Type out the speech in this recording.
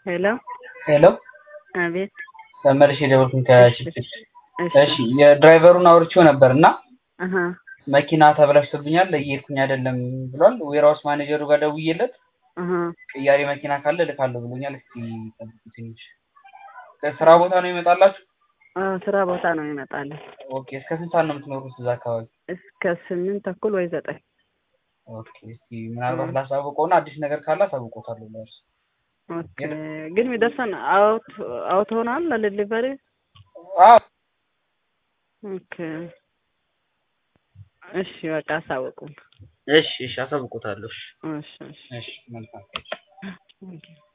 ሄሎ ሄሎ አቤት። ተመልሼ የደወልኩኝ ከችግር እሺ እሺ የድራይቨሩን አውርቼው ነበር እና አሀ መኪና ተበላሽቶብኛል እየሄድኩኝ አይደለም ብሏል። ዌርሃውስ ማኔጀሩ ጋር ደውዬለት አሀ ቅያሬ መኪና ካለ እልካለሁ ብሎኛል። እስኪ ጠብቁ ትንሽ። ከስራ ቦታ ነው ይመጣላችሁ? አዎ ስራ ቦታ ነው ይመጣለን። ኦኬ እስከ ስንት ሰዓት ነው የምትኖሩት እዛ አካባቢ? እስከ ስምንት ተኩል ወይ ዘጠኝ ኦኬ እስኪ ምናልባት ላሳውቀውና አዲስ ነገር ካለ አሳውቆታለሁ ለእርሱ። ኦኬ ግን የሚደርሰን አውት አውት ሆናል ለዲሊቨሪ አዎ ኦኬ እሺ በቃ አሳውቁን እሺ እሺ አሳውቆታለሁ። እሺ እሺ እሺ እሺ መልካም ኦኬ